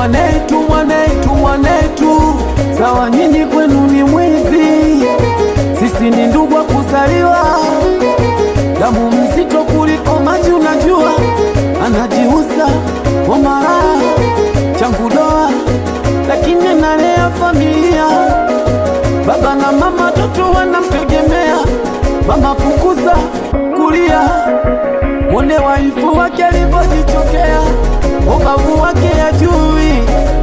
mwanetu mwanetu mwanetu, sawa nyinyi kwenu ni mwizi, sisi ni ndugu wa kuzaliwa, damu mzito kuliko maji, unajua anajiuza kwa mara changu doa, lakini analea familia, baba na mama, toto wanamtegemea. Mama punguza kulia, mwone waifu wake alivyojichokea, ubavu wake ajui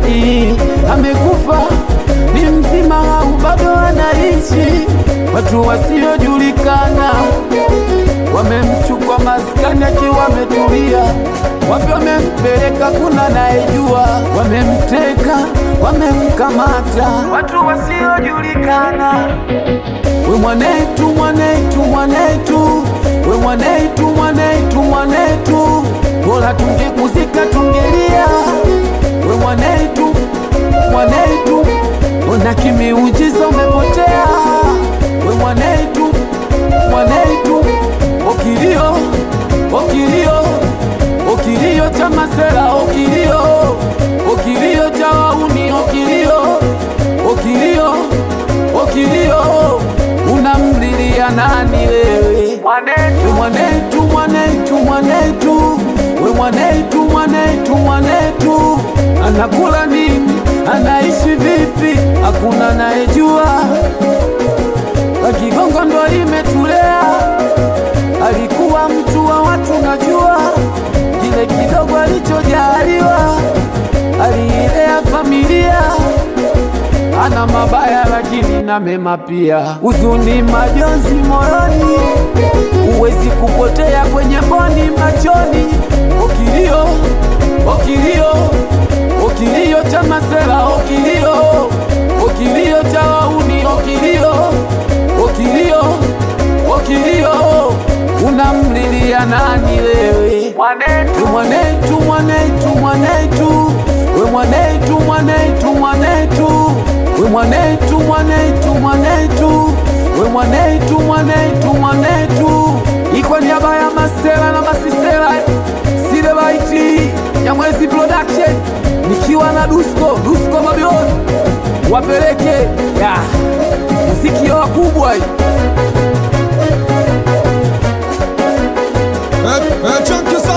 amekufa, ni mzima au bado anaishi. Watu wasiojulikana wamemchukua maskani akiwa ametulia, wapi wamempeleka kuna nayejua, wamemteka wamemkamata, watu wasiojulikana. We mwanetu mwanetu mwanetu, we mwanetu mwanetu mwanetu, bora tungekuzika tungelia. We mwanetu mwanetu, ona kimiujiza umepotea. We mwanetu mwanetu, okilio okilio okilio cha masera, okilio okilio cha wauni, okilio okilio okilio unamlilia nani wewe? We mwanetu mwanetu mwanetu, we mwanetu mwanetu mwanetu, anakula nini? Anaishi vipi? Hakuna anayejua. Wakigongo ndo limetulea, alikuwa mtu wa watu, najua kile kidogo alichojaliwa, aliilea familia ana mabaya lakini na mema pia, huzuni, majonzi moyoni, huwezi kupotea kwenye mboni machoni. Okilio, okilio, okilio cha masela, okilio, okilio cha wauni, okilio, okilio, okilio, unamlilia nani wewe? Mwanetu, mwanetu, mwanetu, mwanetu, we mwanetu, mwanetu, mwanetu we mwanetu mwanetu mwanetu we mwanetu mwanetu mwanetu ikwa niaba ya masela na masisela sile baiti ya mwezi production nikiwa na dusko dusko mabioni wapeleke ya muziki ya wakubwa hii É, é Chunky